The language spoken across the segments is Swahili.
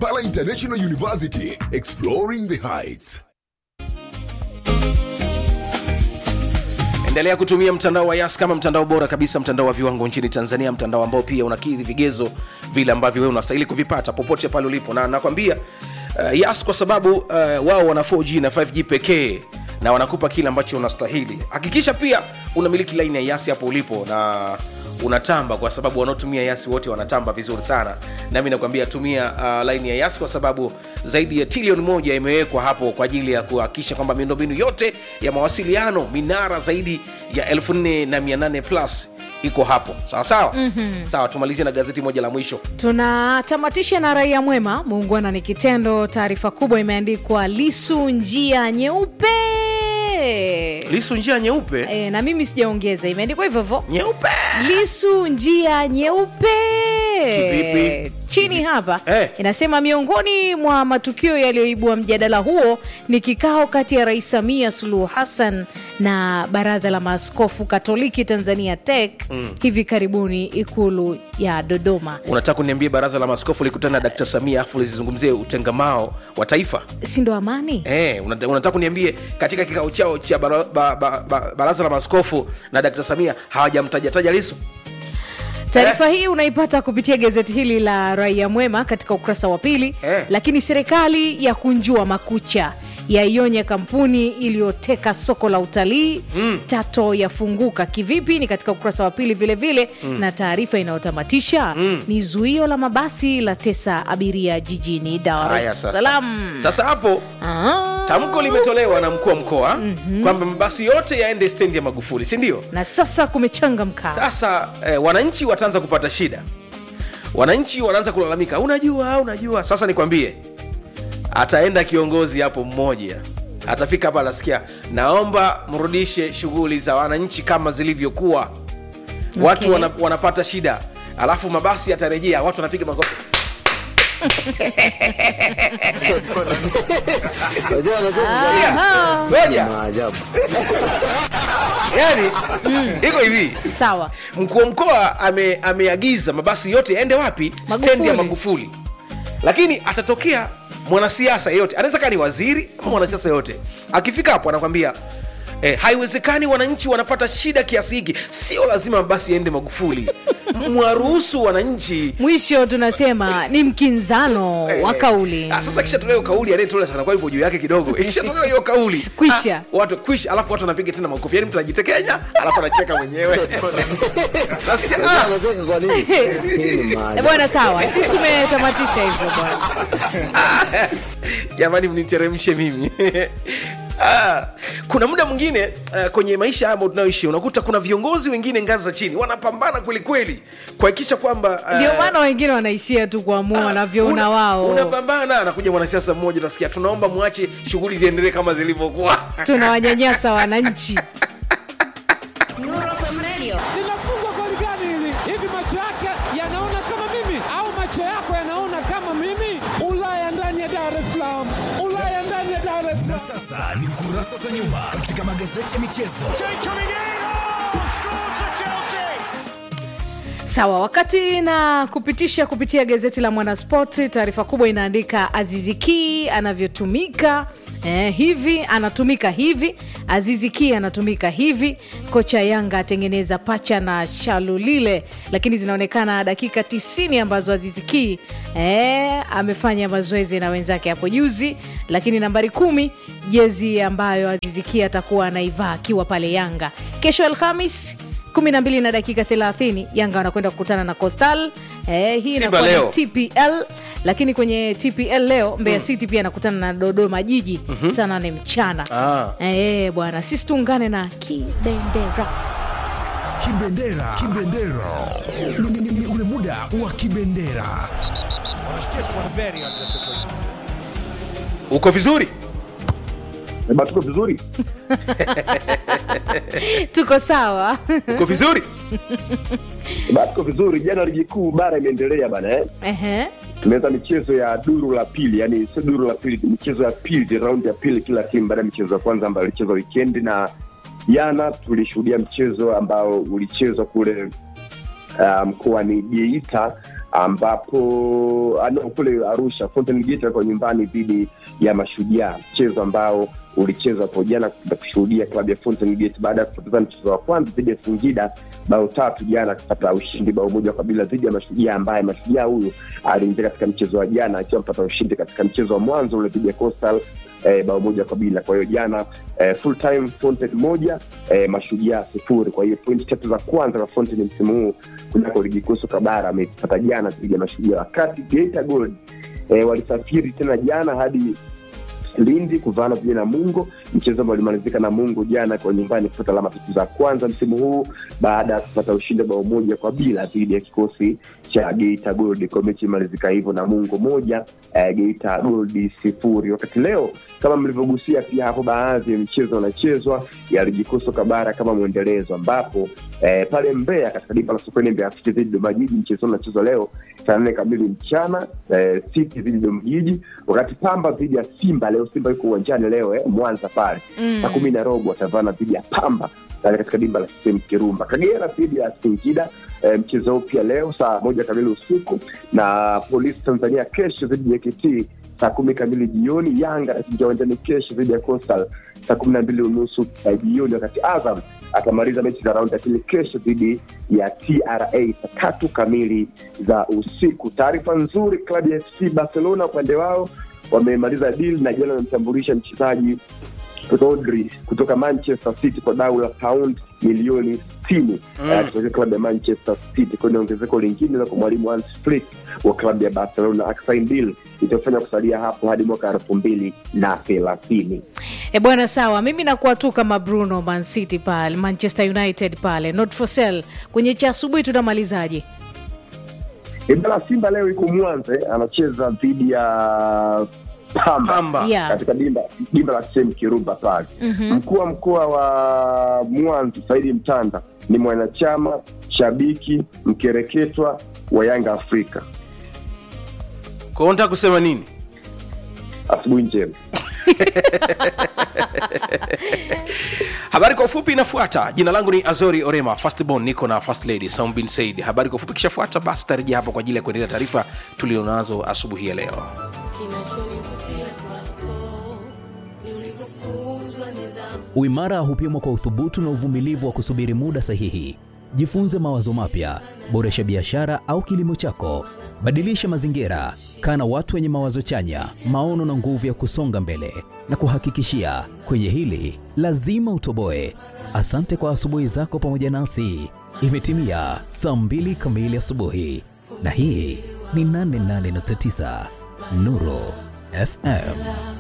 Kampala International University, exploring the heights. endelea kutumia mtandao wa yas kama mtandao bora kabisa mtandao wa viwango nchini tanzania mtandao ambao pia unakidhi vigezo vile ambavyo wewe unastahili kuvipata popote pale ulipo na nakwambia uh, yas kwa sababu uh, wao wana 4g na 5g pekee na wanakupa kile ambacho unastahili hakikisha pia unamiliki laini ya yasi hapo ulipo na unatamba kwa sababu wanaotumia yasi wote wanatamba vizuri sana nami nakwambia tumia uh, laini ya yasi kwa sababu zaidi ya trilioni moja imewekwa hapo kwa ajili ya kuhakikisha kwamba miundombinu yote ya mawasiliano minara zaidi ya 4800 plus iko hapo sawa sawa mm-hmm. sawa tumalizie na gazeti moja la mwisho tunatamatisha na raia mwema muungwana ni kitendo taarifa kubwa imeandikwa lisu njia nyeupe lisu njia nyeupe e, na mimi sijaongeza imeandikwa hivyo hivyo nyeupe lisu njia nyeupe Kivipi? chini hapa Eh. inasema miongoni mwa matukio yaliyoibua mjadala huo ni kikao kati ya rais samia suluhu hassan na baraza la maaskofu katoliki tanzania tek mm. hivi karibuni ikulu ya dodoma unataka kuniambia baraza la maskofu likutana na dkt samia afu lizizungumzie utengamao wa taifa si ndo amani Eh, unata- unataka kuniambie katika kikao chao cha bara, ba, ba, ba, baraza la maskofu na dkt samia hawajamtajataja lisu taarifa hii unaipata kupitia gazeti hili la raia mwema katika ukurasa wa pili Eh. lakini serikali ya kunjua makucha yaionya kampuni iliyoteka soko la utalii mm. tato yafunguka kivipi ni katika ukurasa wa pili vile vile mm. na taarifa inayotamatisha mm. ni zuio la mabasi la tesa abiria jijini dar haya es sasa salaam sasa hapo Ah. tamko limetolewa na mkuu wa mkoa mm-hmm. kwamba mabasi yote yaende stendi ya magufuli si ndio na sasa kumechangamka sasa eh, wananchi wataanza kupata shida wananchi wanaanza kulalamika unajua unajua sasa nikwambie ataenda kiongozi hapo mmoja atafika hapa anasikia naomba mrudishe shughuli za wananchi kama zilivyokuwa watu Okay. wana, wanapata shida alafu mabasi yatarejea watu wanapiga makofi Unajua unajua Aha. ngoja maajabu. yani iko hivi sawa mkuu wa mkoa ame, ameagiza mabasi yote yaende wapi Magufuli. stendi ya magufuli lakini atatokea mwanasiasa yeyote anaweza kaa ni waziri ama mwanasiasa yoyote akifika hapo anakwambia Eh, haiwezekani wananchi wanapata shida kiasi hiki sio lazima mabasi yaende magufuli mwaruhusu wananchi mwisho tunasema ni mkinzano Eh, wa kauli ah, sasa kisha tolewa hiyo kauli anayetola sana kwa hivyo juu yake kidogo ikishatolewa hiyo kauli Kwisha. ah, watu kwisha alafu watu wanapiga tena makofi yani mtu anajitekenya alafu anacheka mwenyewe nasikia Unajua ah, unacheka kwa nini? Hii ni Eh, maajabu. bwana sawa sisi tumetamatisha hivyo bwana jamani mniteremshe mimi Ah, kuna muda mwingine uh, kwenye maisha haya ambayo tunayoishi unakuta kuna viongozi wengine ngazi za chini wanapambana kwelikweli kuhakikisha kwamba uh, ndio maana wengine wanaishia tu kuamua wanavyoona una- wao unapambana anakuja mwanasiasa mmoja utasikia tunaomba mwache shughuli ziendelee kama zilivyokuwa tunawanyanyasa wananchi linafungwa goli gani hili? Hivi macho yake yanaona kama mimi au macho yako yanaona kama mimi? Ulaya ndani ya Dar es Salaam, Ulaya ndani ya Dar es Salaam. Sasa ni kurasa za nyuma katika magazeti ya michezo. sawa wakati na kupitisha kupitia gazeti la mwanaspoti taarifa kubwa inaandika aziziki anavyotumika Eh, hivi anatumika hivi aziziki anatumika hivi kocha yanga atengeneza pacha na shalulile lakini zinaonekana dakika 90 ambazo aziziki eh, amefanya mazoezi na wenzake hapo juzi lakini nambari kumi jezi ambayo aziziki atakuwa anaivaa akiwa pale yanga kesho alhamis 12 na dakika 30 yanga wanakwenda kukutana na costal eh, hii Simba inakuwa ni leo. tpl lakini kwenye tpl leo mbeya city pia anakutana na dodoma jiji saa nane mchana Ah. eh, bwana sisi tuungane na kibendera Kibendera, kibendera, Ni- ni- ni ule muda wa kibendera. uko vizuri Eba, tuko vizuri tuko sawa uko vizuri Eba, tuko vizuri. Jana ligi kuu bara imeendelea bana eh? Ehe. Tumeweza michezo ya duru la pili, yani sio duru la pili, michezo ya pili, raundi ya pili kila timu baada ya michezo ya kwanza ambayo ilichezwa wikendi, na jana tulishuhudia mchezo ambao ulichezwa kule uh, mkoani Geita ambapo ano, kule Arusha Fountain Gate walikuwa nyumbani dhidi ya Mashujaa, mchezo ambao ulichezwa hapo jana na kushuhudia klabu ya Fountain Gate baada ya kupoteza mchezo wa kwanza dhidi ya Singida bao tatu jana, akipata ushindi bao moja kwa bila dhidi ya Mashujaa, ambaye Mashujaa huyu aliingia katika mchezo wa jana akiwa mpata ushindi katika mchezo wa mwanzo ule dhidi ya Coastal eh, bao moja kwa bila. Kwa hiyo jana eh, full time Fountain moja eh, Mashujaa sifuri. Kwa hiyo pointi tatu za kwanza za Fountain msimu huu kunako ligi kuu soka bara amepata jana dhidi ya Mashujaa, wakati Geita Gold eh, walisafiri tena jana hadi Lindi kuvaana pamoja na Mungo, mchezo ambao ulimalizika na Mungo jana kwa nyumbani kupata alama tatu za kwanza msimu huu baada ya kupata ushindi bao moja kwa bila dhidi ya kikosi cha Geita Gold. Kwa mechi imalizika hivyo na Mungo moja eh, Geita Gold sifuri. Wakati leo kama mlivyogusia pia hapo, baadhi ya michezo inachezwa ya ligi kuu soka bara kama mwendelezo, ambapo eh, pale Mbeya katika dimba la Sokoine Mbeya City dhidi ya Dodoma Jiji, mchezo unachezwa leo saa nne kamili mchana eh, City dhidi ya Dodoma Jiji, wakati Pamba dhidi ya Simba leo. Simba yuko uwanjani leo eh, Mwanza pale Mm. saa kumi na robo watavana dhidi ya Pamba pale katika dimba la CCM Kirumba. Kagera dhidi ya Singida eh, mchezo huu pia leo saa moja kamili usiku, na Polisi Tanzania kesho dhidi ya KT saa kumi kamili jioni. Yanga ataingia uwanjani kesho dhidi ya Coastal saa kumi na mbili unusu eh, jioni, wakati Azam atamaliza mechi za raundi ya pili kesho dhidi ya TRA saa tatu kamili za usiku. Taarifa nzuri, klabu ya FC Barcelona upande wao wamemaliza deal na jana wamemtambulisha mchezaji Rodri kutoka Manchester City kwa dau la pound milioni sitini mm. kutoka klabu ya Manchester City. Kwa ni ongezeko lingine la kwa mwalimu Hans Flick wa klabu ya Barcelona akisain deal itafanya kusalia hapo hadi mwaka elfu mbili na thelathini. E bwana, sawa, mimi nakuwa tu kama Bruno Man City pale, Manchester United pale, not for sale. Kwenye cha asubuhi tunamalizaje? Ibala Simba leo iko Mwanza eh, anacheza dhidi ya Pamba, Pamba. Yeah. katika dimba dimba la sehemu Kirumba pale. Mkuu wa mkoa wa Mwanza Saidi Mtanda ni mwanachama shabiki mkereketwa wa Yanga Afrika. Kwa hiyo unataka kusema nini? Asubuhi njema. Habari kwa ufupi inafuata. Jina langu ni Azori Orema, Fastborn, niko na First Lady Sound bin Said. Habari kwa ufupi kishafuata, basi tutarejea hapo kwa ajili ya kuendelea taarifa tulionazo asubuhi ya leo. Uimara hupimwa kwa uthubutu na uvumilivu wa kusubiri muda sahihi. Jifunze mawazo mapya, boresha biashara au kilimo chako, badilisha mazingira, kaa na watu wenye mawazo chanya, maono na nguvu ya kusonga mbele. Na kuhakikishia kwenye hili lazima utoboe. Asante kwa asubuhi zako pamoja nasi. Imetimia saa mbili kamili asubuhi, na hii ni 88.9 Nuru FM.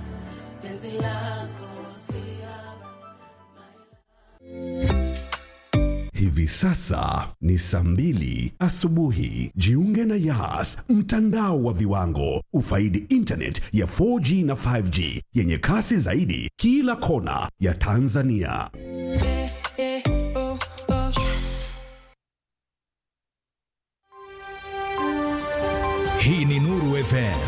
Hivi sasa ni saa mbili asubuhi. Jiunge na Yas, mtandao wa viwango. Ufaidi internet ya 4G na 5G yenye kasi zaidi kila kona ya Tanzania. Hii ni Nuru FM.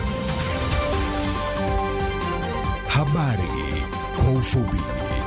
Habari kwa ufupi.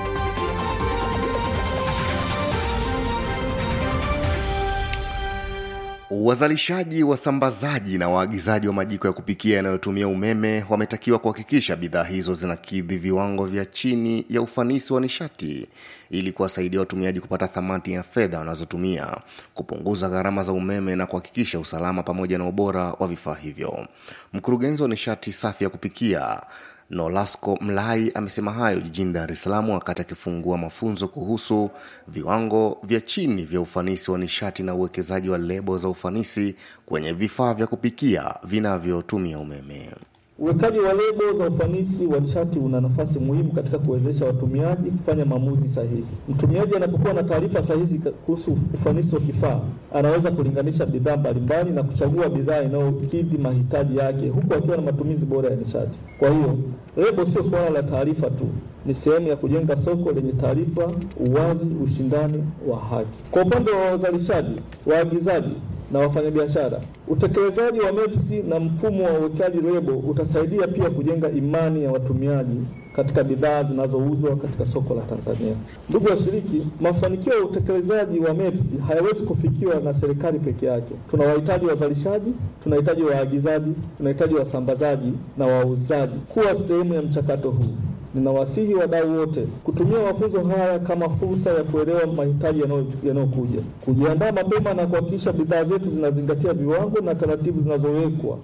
Wazalishaji, wasambazaji na waagizaji wa majiko ya kupikia yanayotumia umeme wametakiwa kuhakikisha bidhaa hizo zinakidhi viwango vya chini ya ufanisi wa nishati ili kuwasaidia watumiaji kupata thamani ya fedha wanazotumia, kupunguza gharama za umeme na kuhakikisha usalama pamoja na ubora wa vifaa hivyo. Mkurugenzi wa nishati safi ya kupikia Nolasco Mlai amesema hayo jijini Dar es Salaam wakati akifungua mafunzo kuhusu viwango vya chini vya ufanisi wa nishati na uwekezaji wa lebo za ufanisi kwenye vifaa vya kupikia vinavyotumia umeme. Uwekaji wa lebo za ufanisi wa nishati una nafasi muhimu katika kuwezesha watumiaji kufanya maamuzi sahihi. Mtumiaji anapokuwa na taarifa sahihi ka- kuhusu ufanisi wa kifaa, anaweza kulinganisha bidhaa mbalimbali na kuchagua bidhaa inayokidhi mahitaji yake huku akiwa na matumizi bora ya nishati. Kwa hiyo, lebo sio suala la taarifa tu, ni sehemu ya kujenga soko lenye taarifa, uwazi, ushindani wa haki. Kwa upande wa wazalishaji, waagizaji na wafanyabiashara. Utekelezaji wa MEPS na mfumo wa uwekaji lebo utasaidia pia kujenga imani ya watumiaji katika bidhaa zinazouzwa katika soko la Tanzania. Ndugu washiriki, mafanikio ya utekelezaji wa MEPS hayawezi kufikiwa na serikali peke yake. Tunawahitaji wazalishaji, tunahitaji waagizaji, tunahitaji wasambazaji na wauzaji kuwa sehemu ya mchakato huu. Ninawasihi wadau wote kutumia mafunzo haya kama fursa ya kuelewa mahitaji yanayo- yanayokuja, kujiandaa mapema na kuhakikisha bidhaa zetu zinazingatia viwango na taratibu zinazowekwa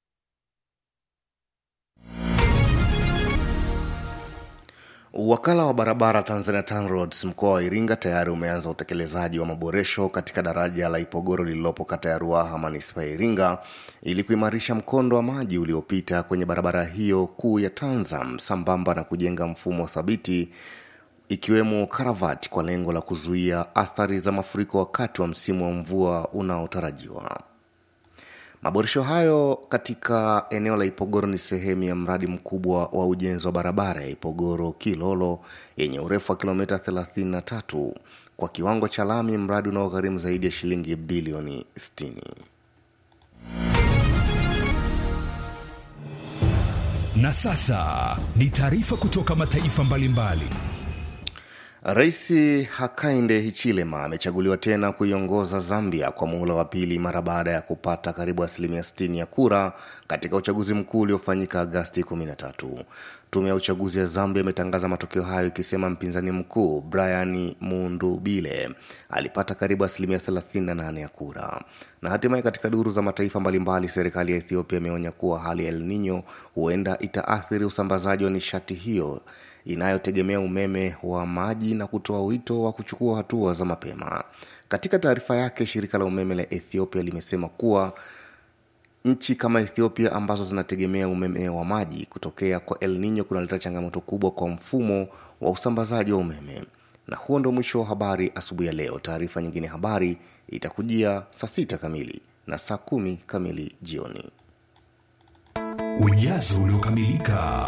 Wakala wa barabara Tanzania TANROADS mkoa wa Iringa tayari umeanza utekelezaji wa maboresho katika daraja la Ipogoro lililopo kata ya Ruaha manispaa ya Iringa ili kuimarisha mkondo wa maji uliopita kwenye barabara hiyo kuu ya Tanzam sambamba na kujenga mfumo thabiti ikiwemo karavati kwa lengo la kuzuia athari za mafuriko wakati wa msimu wa mvua unaotarajiwa. Maboresho hayo katika eneo la Ipogoro ni sehemu ya mradi mkubwa wa ujenzi wa barabara ya Ipogoro Kilolo yenye urefu wa kilomita 33 kwa kiwango cha lami, mradi unaogharimu zaidi ya shilingi bilioni 60. Na sasa ni taarifa kutoka mataifa mbalimbali. Rais Hakainde Hichilema amechaguliwa tena kuiongoza Zambia kwa muhula wa pili mara baada ya kupata karibu asilimia 60 ya kura katika uchaguzi mkuu uliofanyika Agasti 13. Tume ya uchaguzi ya Zambia imetangaza matokeo hayo ikisema mpinzani mkuu Brian Mundubile alipata karibu asilimia 38 ya kura. Na hatimaye katika duru za mataifa mbalimbali, serikali ya Ethiopia imeonya kuwa hali ya El Nino huenda itaathiri usambazaji wa nishati hiyo inayotegemea umeme wa maji na kutoa wito wa kuchukua hatua za mapema. Katika taarifa yake, shirika la umeme la Ethiopia limesema kuwa nchi kama Ethiopia ambazo zinategemea umeme wa maji kutokea kwa El Nino kunaleta changamoto kubwa kwa mfumo wa usambazaji wa umeme. Na huo ndo mwisho wa habari asubuhi ya leo. Taarifa nyingine ya habari itakujia saa sita kamili na saa kumi kamili jioni. Ujazo uliokamilika.